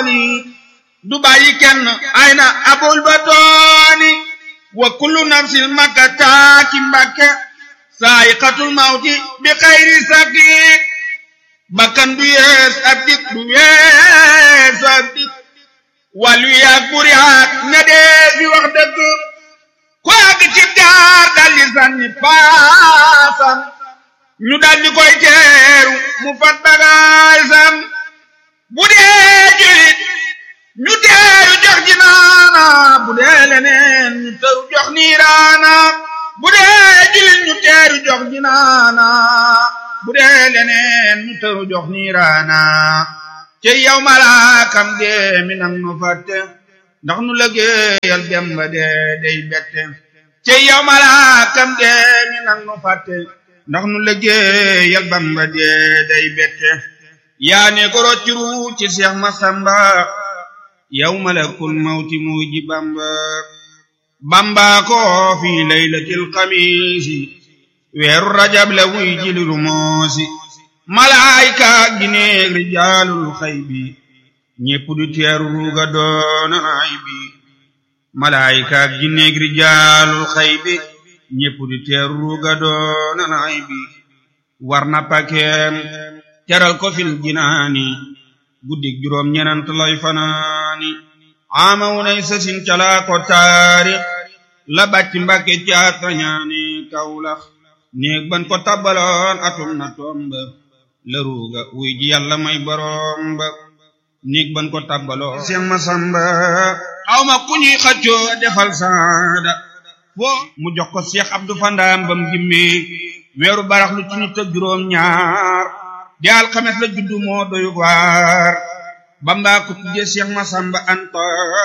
du bàyyi kenn ay na abul batooni wa kullu nafsin makka taaki mbakke saayiqatul mawti bi xayri sakik bakkan du yees ab dik du yees ab dik wàllu yaag bur yaag ña dee fi wax dëgg ku àgg ci gaar daldi sànni paasam ñu daldi koy teeru mu fat bagaasam bu dee julit ñu teeru jox ji naana bu dee leneen ñu teeru jox niiraana bu dee julit ñu teeru jox ji naana bu dee leneen ñu teeru jox niiraana ci yow malaakam dee mi nang nu fàtte ndax nu lëggéeyal Bamba dee day bette ci yow malaakam dee mi nang nu fàtte ndax nu lëggéeyal Bamba dee day bette yaa ne ko roccuru ci Seex Masamba yow malakul mawti muuji Bamba Bamba ko fi laylatil xamiisi weeru rajab la wuy jiliru moosi malaayka gineeg rijaalul xaybi ñépp du teeru ruuga doona ay bi malaayka gineeg rijaalul xaybi ñépp du teeru ruuga doona ay bi war na pakeem teral ko fil jinaani guddig juróom ñenant lay fanaani ama wunay sasin calaa ko taarix la bàcc mbàkke caat rañaani kawlax néeg ban ko tabbaloon atum na tomba la ruuga wuy ji yàlla may boroom ba néeg ban ko tabbaloo Seex Masamba aw ma ku ñuy xaccoo defal saada foo mu jox ko Seex Abdu Fandaam bam gimmee weeru barax lu ci nit ak juróom ñaar di alxames la juddu moo doy waar Bamba ko tuddee Seex Masamba Anta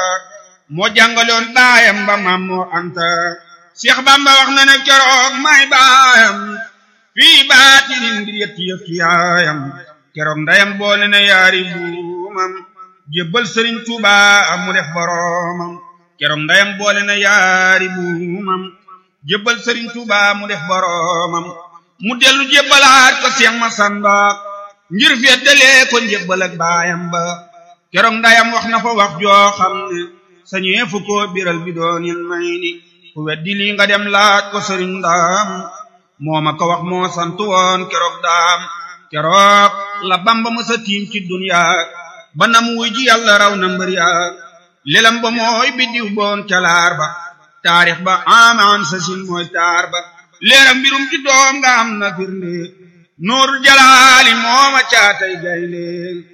moo jàngaloon baayam ba maam moo Anta Seex Bamba wax na ne keroog may baayam fii baatinin ngir yetti yëf ci yaayam keroog ndayam boole na yaari buumam jébbal sëriñ Tuuba mu def boroomam keroog ndayam boole na yaari buumam jébbal sëriñ Tuuba mu def boroomam mu dellu jébbalaat ko Seex Masamba ngir feddalee ko njébbal ak baayam ba keroog ndayam wax na fa wax joo xam ne sañee fu ko biral bi doonil may ni ku weddi lii nga dem laaj ko sëriñ ndaam moo ma ko wax moo sant woon keroog daam keroog la bamba mësa tiim ci dunya ba nam wuy ji yàlla raw na mbër ya lelam ba mooy biddiw boon calaar ba taarix ba amaan sa sin mooy taar ba leeram mbirum ci doom nga am na firnde nuurul jalaali mooma caatay gaynde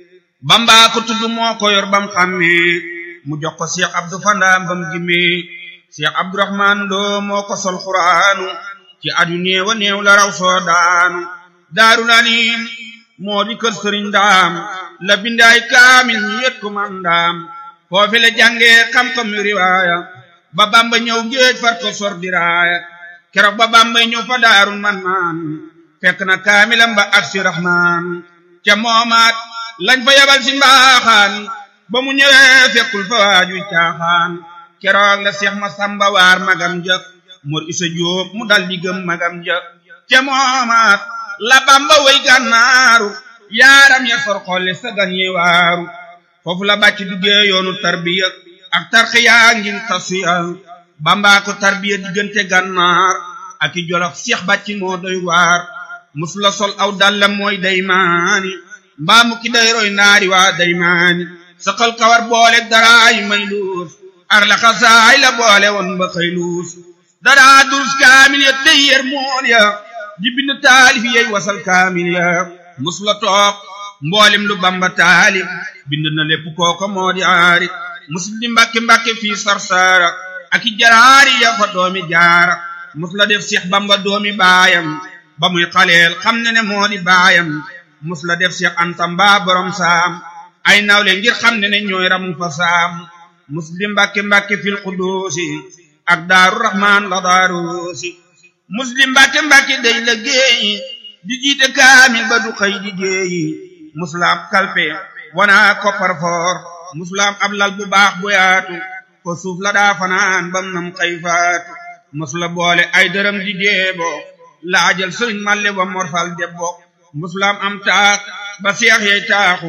bamba ko tudd moo ko yor bam xàmmee mu jox ko Cheikh Abdou Fandaam bam gimmee Cheikh Abdourahman Lo moo ko sol xuraanu ci adu néewa néew la raw soo daanu daaru nanim moo di kër sëriñ daam la bindaay kaamil ñu yet ko man daam foofi la jàngee xam-xam yu riwaaya ba bamba ñëw géej far ko sor diraaya keroog ba bamba ñëw fa daarul man maan fekk na kaamilam ba ak si rahmaan ca moomaat lañ fa yabal si mbaaxaan ba mu ñëwee fekkul fa waaju caaxaan keroog la seex ma samba waar magam ja mor isa jóob mu dal di gëm magam ja ca moomaat la bamba way gànnaaru yaaram ya sor xolle sa gan yi waaru foofu la bàcc duggee yoonu tarbiya ak tarxiyaa ngir tasiya bamba ko tarbiya diggante gànnaar ak i jolof seex bàcc moo doy waar mus la sol aw dallam mooy daymaani mbaa mu ki day roy naari waa daymaani saqal kawar boole daraay may luus ar la xasaay la boole woon ba xëy luus daraa durus kaamil ya tey yer mool ya di bind taalif yey wasal kaamil ya mus la toog mboolem lu bamba taalif bind na lépp kooko moo di aari mus di mbàkke mbàkke fii sarsara ak i jaraari ya fa doomi jaara mus la def seex bamba doomi baayam ba muy xaleel xam ne ne moo di baayam mus la def seex anta mbaa borom saam ay nawle ngir xam ne ne ñooy ramu fa saam mus di mbàkke mbàkke fil quduusi ak daaru rahmaan la daaruusi muslim mbàkke mbàkke day la géeyi di jiite kaamil ba du xëy di géeyi musulaam kalpe wana koppar foor musulaam ab lal bu baax bu yaatu ko suuf la daa fanaan bam nam xëy faatu musula boole ay dërëm di deebo laajal sëriñ malle wa morfal debbo musulaam am taax ba seex yey taaxu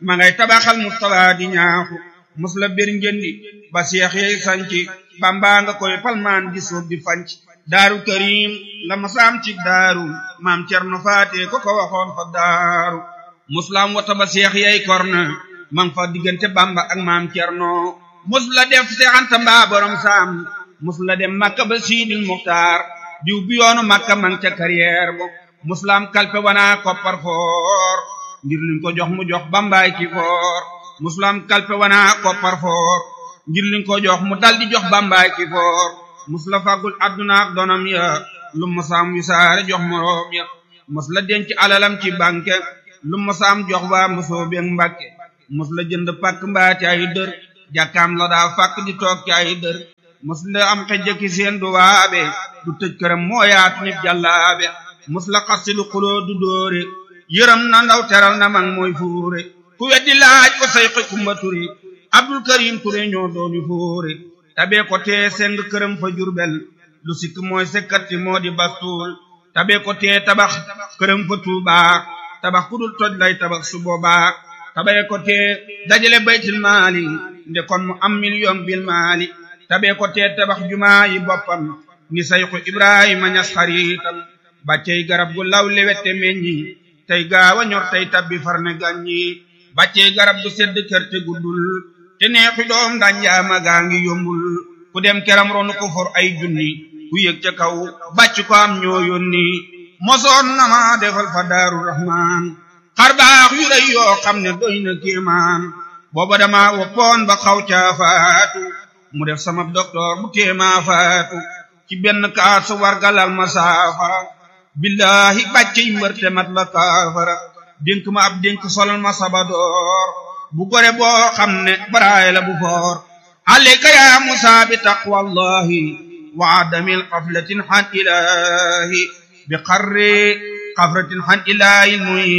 ma ngay tabaxal Mustafa di ñaaxu mus la bir njëndi ba seex yey sanci bamba nga koy palmaan di suuf di fanc daaru karim la masaam ci daaru maam cerno faate ko ko waxoon fa daaru muslam wata ba seex yey korna man fa diggante bamba ak maam cerno mus la def seexanta mbaa borom saam mus la dem makka ba siidil muxtaar diw bi yoonu makka man ca carrière bo muslam kalpe wana koppar foor ngir liñ ko jox mu jox bambaay ki foor muslam kalpe wana koppar foor ngir liñ ko jox mu dal di jox bambaay ki foor musla fàggul adduna ak donam ya lu masaam wisaare jox moroom ya mus la denc alalam ci banque lu masaam jox waa musoo beeg mbàkke mus la jënd pàkk mbaa ci ay dër jàkkaam la daa fàkk di toog ci ay dër mus la am xejjaki seen du waabe du tëj këram moo yaatu nit jàllaabe mus la xasti lu xuloo du dóore yërëm na ndaw teral na mag mooy fuure ku weddi laaj ko say xi kumba ture abdul karim ture ñoo dooni fuure tabee ko tee seng këram fa jurbel lu sikk mooy sekkati moo di bastuul tabee ko tee tabax këram fa tuubaa tabax ku dul toj lay tabax su boobaa tabee ko tee dajale baytil maali nde kon mu am million bil maali tabee ko tee tabax jumaa yi boppam ni sayxu ibrahima ñas xariitam bàccey garab gu law lewette meññi tey gaawa ñor tey tabbi farne gàññi bàccey garab gu sedd kër te guddul te neexi doom danjaama gaa ngi yombul ku dem keram ronu ko for ay junni ku yëg ca kaw bàcc ko am ñoo yónni mosoon na ma defal fa daaru rahman xar baax yu rëy yoo xam ne doy na kéemaan booba dama woppoon ba xaw caa faatu mu def sama docteur bu téemaa faatu ci benn kaas wargalal ma saafara billahi bàccey mbërte mat la kaafara dénk ma ab dénk solal ma sabadoor bu gore boo xam ne baraay la bu foor alayka ya musa bi taqwallahi wa adamil qaflatin han ilahi bi qarri qafratin han ilahi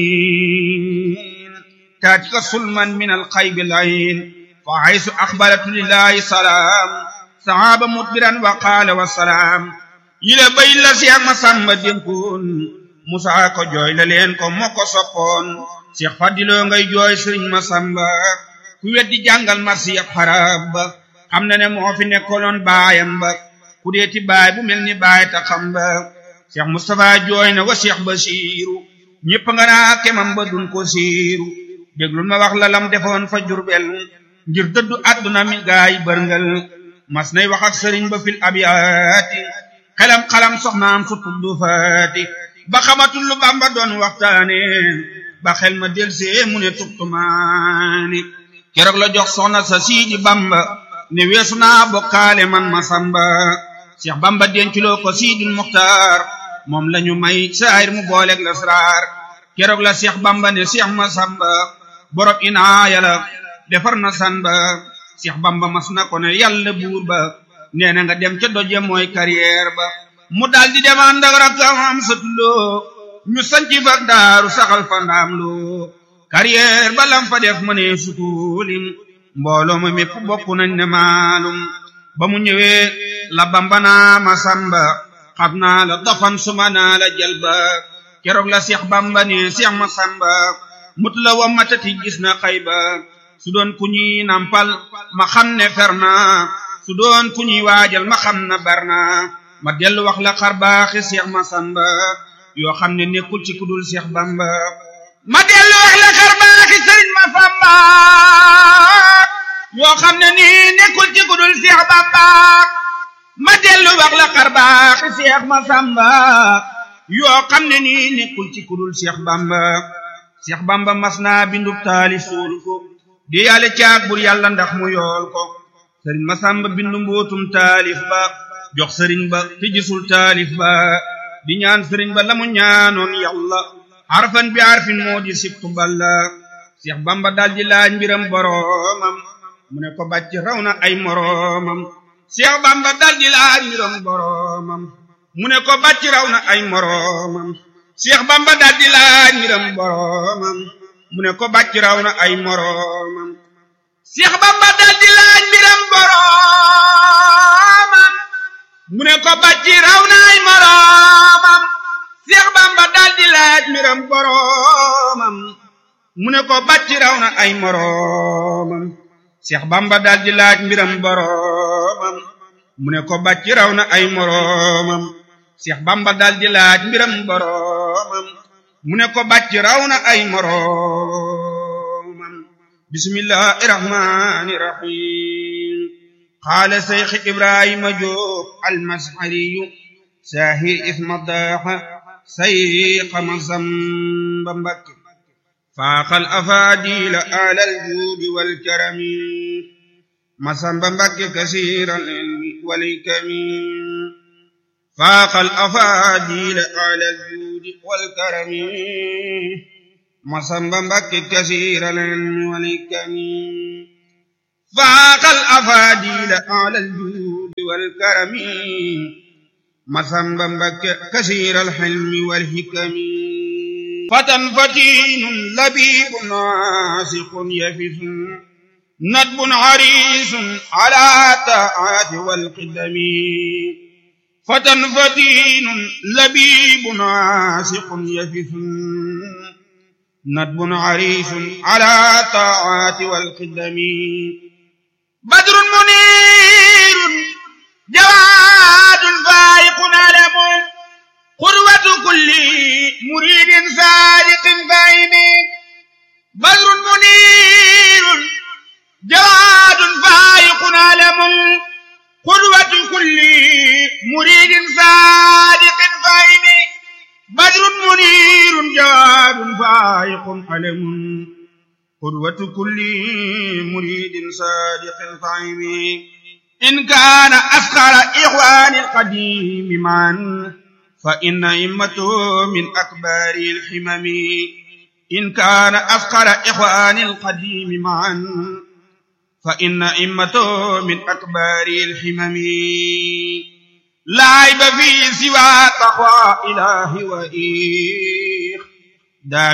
muin taatika sulman min alxaybi layin fa haysu axbaratu lillahi salaam sahaaba mudbiran wa qaala wa salaam yile bay la Seex Masamba dénkoon Musaa ko jooy la leen ko moo ko soppoon Seex Fadiloo ngay jooy Sëriñ Masamba ku weddi jàngal marsi ab xarab ba xam na ne moo fi nekkoloon baayam ba ku deeti baay bu mel ni baay ta xam ba Seex Mustafa jooy na wa Seex Basiiru ñépp nga naa kemam ba dun ko siiru déglul ma wax la lam defoon fa Jurbel ngir dëddu àdduna mi gaay bërngal mas nay wax ak sëriñ ba fil abiyaati xelam xalam soxnaam su tuddu faati ba xamatul lu bamba doon waxtaane ba xel ma delsee mu ne tubtumaani keroog la jox soxna sa siidi bamba ne weesu naa bokkaale man ma samba seex bamba denculoo ko siidul muxtaar moom lañu may saayir mu booleeg lasraar keroog la seex bamba ne seex ma samba borob inaaya la defar na san ba seex bamba mas na ko ne yàlla buur ba nee na nga dem ca doje mooy carrière ba mu daldi dem ànd ak rakkam am satuloo ñu sanci fa daaru saxal fa ndaam loo carrière ba lam fa def mëne sutulim mbooloo ma mépp bokk nañ ne maalum ba mu ñëwee la bamba naa ma samba xam naa la dafan suma naa la jalba keroog la seex bamba ne seex ma samba mut la wa matati gis na xayba su doon ku ñuy nampal ma xam ne fer na su doon ku ñuy waajal ma xam na bar na ma dellu wax la xar baaxi seex ma samba yoo xam ne nekkul ci kudul seex bamba ma dellu wax la xar baaxi sëriñ ma samba yoo xam ne nii nekkul ci kudul seex bamba ma dellu wax la xar baaxi seex ma samba yoo xam ne nii nekkul ci kudul seex bamba seex bamba mas naa bindub taali suul ko di yàlla caag bur yàlla ndax mu yool ko sëriñ masamba bindu mbootum taalif ba jox sëriñ ba te gisul taalif ba di ñaan sëriñ ba la mu ñaanoon yàlla harfan bi harfin moo di sibtu balla seex bamba daldi laaj mbiram boroomam mu ne ko bàcc raw na ay moroomam seex bamba daldi laaj mbiram boroomam mu ne ko bàcc raw na ay moroomam seex bamba daldi laaj mbiram boroomam mu ne ko bàcc raw na ay moroomam seex bamba daldi laaj mbiram boroomam mu ne ko bàcc raw na ay moroomam seex bamba daldi laaj mbiram boroomam mu ne ko bàcc raw na ay moroomam Seex Bamba daldi laaj mbiram boroomam mu ne ko bàcc raw na ay moroomam Seex Bamba daldi laaj mbiram boroomam mu ne ko bàcc raw na ay moroomam bismillahi rahmani rahim qaala Seex Ibrahima Jóob almashariyu saahir isma daaxa sayqa Masamba Mbakke faaxal afaadiila alal juudi wal karami Masamba Mbakke kasiiral ilmi wal hikami faaxal afaadiila alal juudi wal karami Masamba Mbakke kasiiral ilmi wal hikami faaxal afaadiila alal juudi wal karami Masamba Mbakke kasiiral ilmi wal hikami فتى فتين لبيب ناسق يفس ندب عريس على طاعات والقدم فتى فتين لبيب ناسق يفس ندب عريس على طاعات والقدم بدر منير جواد فائق علم قروة كل مريد صادق فاهم بدر منير جواد فائق علم قروة كل مريد صادق فاهم بدر منير جواد فائق علم قدوة كل مريد صادق فاهم إن كان أفخر إخوان القديم معا فإن إمته من أكبر الحمم إن كان أفقر إخوان القديم معا فإن إمته من أكبر الحمم لا عيب في سوى تقوى إله وإيخ